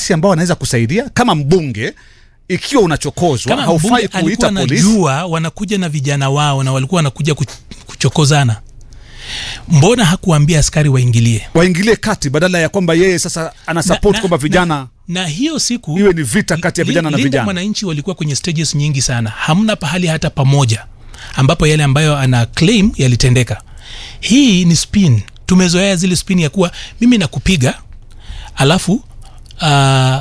nafasi ambayo anaweza kusaidia kama mbunge ikiwa unachokozwa kama haufai mbunge alikuwa kuita polisi anajua wanakuja na vijana wao na walikuwa wanakuja kuch- kuchokozana mbona hakuambia askari waingilie waingilie kati badala ya kwamba yeye sasa ana support na- kwamba vijana na hiyo siku iwe ni vita kati ya Lin- vijana na Linda vijana mwananchi walikuwa kwenye stages nyingi sana hamna pahali hata pamoja ambapo yale ambayo ana claim yalitendeka hii ni spin tumezoea zile spin ya kuwa mimi nakupiga alafu uh,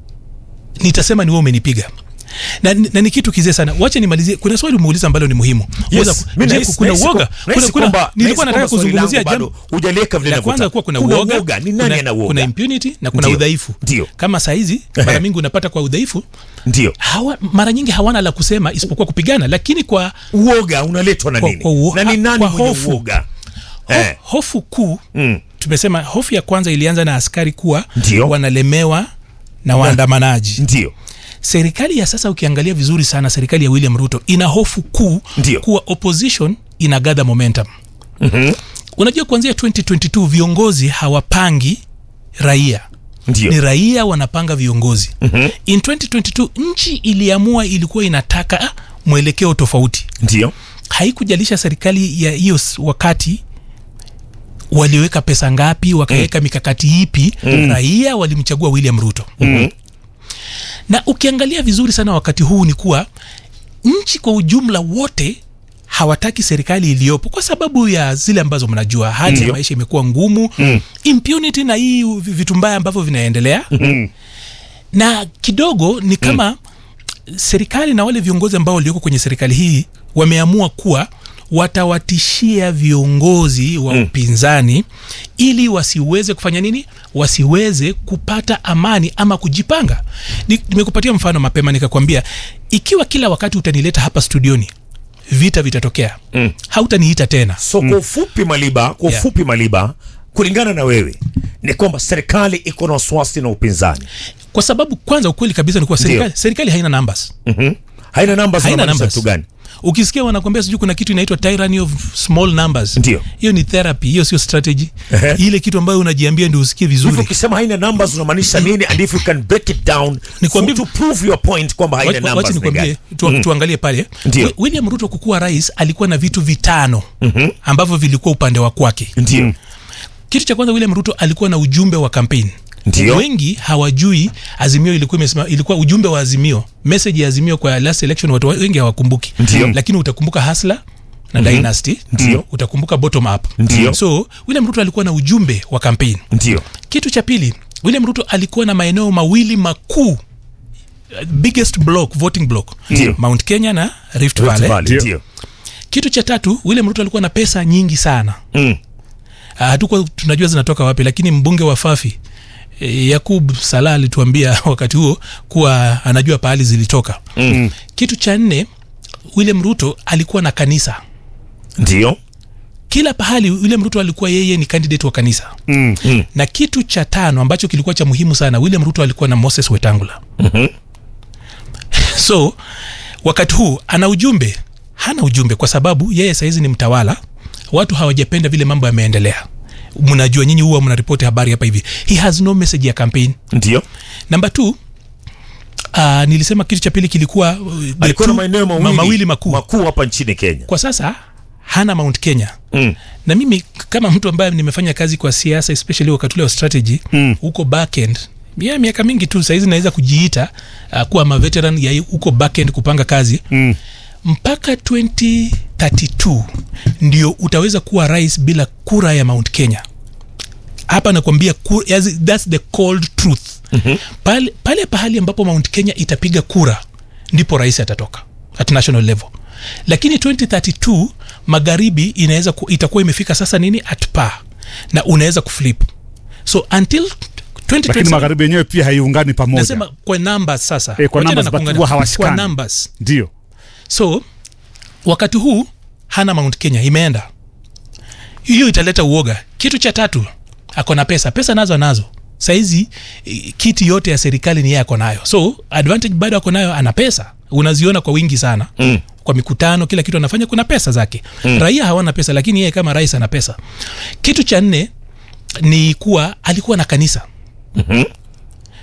nitasema ni wewe umenipiga na, na ni kitu kizee sana wacha nimalizie kuna swali umeuliza ambalo ni muhimu Yes, Uweza- mi je, nahisi- kuna nahisi uoga kwa- nahisi kuna, kuna, kwamba- nilikuwa nahisi nataka kwamba swali kuzungumzia langu jambo bado hujaliweka vile la kwanza linavyotaka. kuwa kuna, Kuna uoga, uoga, ni nani kuna, ana uoga? kuna impunity na kuna Ndio, udhaifu ndio. kama saizi mara mingi unapata kwa udhaifu ndio hawa, mara nyingi hawana la kusema isipokuwa kupigana lakini kwa uoga unaletwa na Kwa- nini kwa uo- na ni nani kwa mwenye hofu. uoga ho, Eh. hofu kuu Mm. tumesema hofu ya kwanza ilianza na askari kuwa Ndio. wanalemewa na waandamanaji ndio serikali ya sasa ukiangalia vizuri sana serikali ya william ruto ina hofu kuu Ndio. kuwa opposition ina gather momentum mm-hmm. unajua kuanzia 2022 viongozi hawapangi raia ndio ni raia wanapanga viongozi mm-hmm. in 2022 nchi iliamua ilikuwa inataka ah, mwelekeo tofauti ndio haikujalisha serikali ya hiyo s- wakati waliweka pesa ngapi wakaweka mm. mikakati ipi mm. raia walimchagua william ruto mm. na ukiangalia vizuri sana wakati huu ni kuwa nchi kwa ujumla wote hawataki serikali iliyopo kwa sababu ya zile ambazo mnajua hali ya Ndio. maisha imekuwa ngumu mm. impunity na hii vi- vitu mbaya ambavyo vinaendelea mm. na kidogo ni kama mm. serikali na wale viongozi ambao walioko kwenye serikali hii wameamua kuwa watawatishia viongozi wa mm. upinzani ili wasiweze kufanya nini wasiweze kupata amani ama kujipanga Ni- nimekupatia mfano mapema nikakwambia ikiwa kila wakati utanileta hapa studioni vita vitatokea mm. hautaniita tena so kwa ufupi maliba kwa Yeah. ufupi maliba kulingana na wewe ni kwamba serikali iko na wasiwasi na upinzani kwa sababu kwanza ukweli kabisa ni kuwa serikali, serikali haina numbers mm-hmm. haina namba haina zinamaanisha numbers kitu gani ukisikia wanakwambia sijui kuna kitu inaitwa tyranny of small numbers Ndio. hiyo ni therapy hiyo sio strategy Ehe. ile kitu ambayo unajiambia ndio usikie hivyo vizuri ukisema haina numbers unamaanisha nini and if you can break it down Nikwambie- for- to prove your point kwamba haina Wacha- wacha numbers ni nikwambie gani tu, tuangalie pale Ndio. Wi- william ruto kukuwa rais alikuwa na vitu vitano mm-hmm. ambavyo vilikuwa upande wa kwake ndio kitu cha kwanza william ruto alikuwa na ujumbe wa kampeni Ndio. wengi hawajui azimio ilikuwa imesema ilikuwa ujumbe wa azimio message ya azimio kwa last election watu wengi hawakumbuki Ndio. lakini utakumbuka hasla na mm-hmm. dynasty Ndio. utakumbuka bottom up Ndio. so william ruto alikuwa na ujumbe wa kampeni ndio kitu cha pili william ruto alikuwa na maeneo mawili makuu uh, biggest block voting block Ndio. mount kenya na rift Rift valley Valley, Ndio. ndio kitu cha tatu william ruto alikuwa na pesa nyingi sana Mm. Ah, hatukuwa tunajua zinatoka wapi lakini mbunge wa fafi e, yakub salah alituambia wakati huo kuwa anajua pahali zilitoka Mm. kitu cha nne william ruto alikuwa na kanisa ndio kila pahali william ruto alikuwa yeye ni candidate wa kanisa mm. Mm. na kitu cha tano ambacho kilikuwa cha muhimu sana william ruto alikuwa na moses wetangula Mhm. so wakati huu ana ujumbe hana ujumbe kwa sababu yeye sahizi ni mtawala watu hawajapenda vile mambo yameendelea mnajua nyinyi huwa mnaripoti habari hapa hivi he has no message ya campaign ndio namba t uh, nilisema kitu cha pili kilikuwa uh, the alikuwa na two- maeneo ma- mawili, mawili makuu makuu hapa nchini kenya kwa sasa hana mount kenya mm. na mimi kama mtu ambaye nimefanya kazi kwa siasa especially wakati ule wa strategy Mm. huko backend ya miaka mingi tu sahizi naweza kujiita uh, kuwa maveteran ya huko backend kupanga kazi Mm. mpaka 2032 ndio utaweza kuwa rais bila kura ya mount kenya hapa nakwambia ku- yazi- thats the cold truth mm-hmm. pale, pale pahali ambapo mount kenya itapiga kura ndipo rais atatoka at national level lakini 2032 magharibi inaweza ku, itakuwa imefika sasa nini at par na unaweza kuflip so until lakini 2027 magharibi yenyewe pia haiungani pamoja nasema kwa numbers sasa Eh, kwa Wachana numbers, na but kuungana- huwa hawashikani. kwa numbers ndio so wakati huu hana mount kenya imeenda hiyo italeta uoga kitu cha tatu ako na pesa pesa nazo anazo saizi eh, kiti yote ya serikali ni yeye ako nayo so advantage bado ako nayo ana pesa unaziona kwa wingi sana Mm. kwa mikutano kila kitu anafanya kuna pesa zake mm. raia hawana pesa lakini yeye kama rais ana pesa kitu cha nne ni kuwa alikuwa na kanisa Mhm.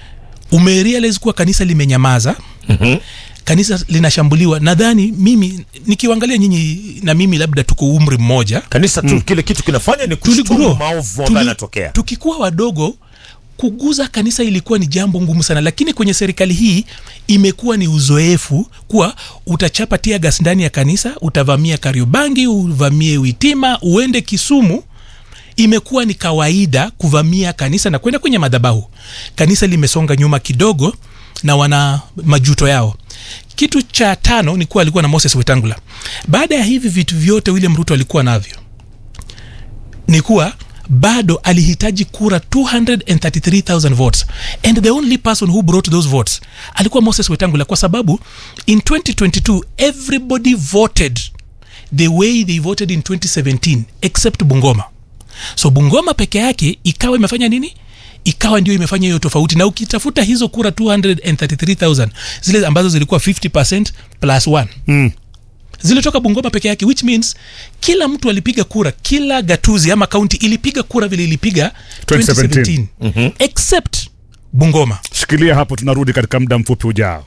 umerealize kuwa kanisa limenyamaza mm-hmm. kanisa linashambuliwa nadhani mimi nikiwangalia nyinyi na mimi labda tuko umri mmoja kanisa tu kile kitu kinafanya ni kushtumu tuligrow. maovu ambayo Tuli- yanatokea tukikuwa wadogo kuguza kanisa ilikuwa ni jambo ngumu sana lakini kwenye serikali hii imekuwa ni uzoefu kuwa utachapa tia gas ndani ya kanisa utavamia kariobangi uvamie witima uende kisumu imekuwa ni kawaida kuvamia kanisa na kwenda kwenye madhabahu kanisa limesonga nyuma kidogo na wana majuto yao kitu cha tano ni kuwa alikuwa na moses wetangula baada ya hivi vitu vyote william ruto alikuwa navyo ni kuwa bado alihitaji kura 233000 votes and the only person who brought those votes alikuwa moses wetangula kwa sababu in 2022 everybody voted the way they voted in 2017 except bungoma so bungoma peke yake ikawa imefanya nini ikawa ndio imefanya hiyo tofauti na ukitafuta hizo kura 233000 zile ambazo zilikuwa 50 plus 1 Mm. zilitoka bungoma peke yake which means kila mtu alipiga kura kila gatuzi ama kaunti ilipiga kura vile ilipiga 2017. 2017 except bungoma Shikilia hapo, tunarudi katika muda mfupi ujao.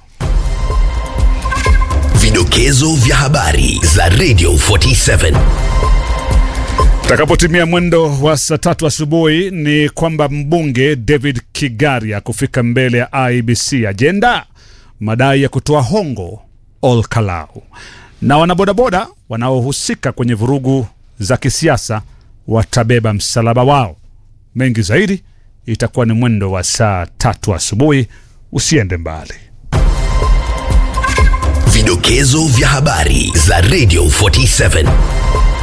Vidokezo vya habari za Radio 47. Takapotimia mwendo wa saa tatu asubuhi ni kwamba mbunge David Kigaria kufika mbele ya IBC ajenda madai ya kutoa hongo Ol Kalau, na wanabodaboda wanaohusika kwenye vurugu za kisiasa watabeba msalaba wao. Mengi zaidi itakuwa ni mwendo wa saa tatu asubuhi. Usiende mbali. Vidokezo vya habari za Radio 47.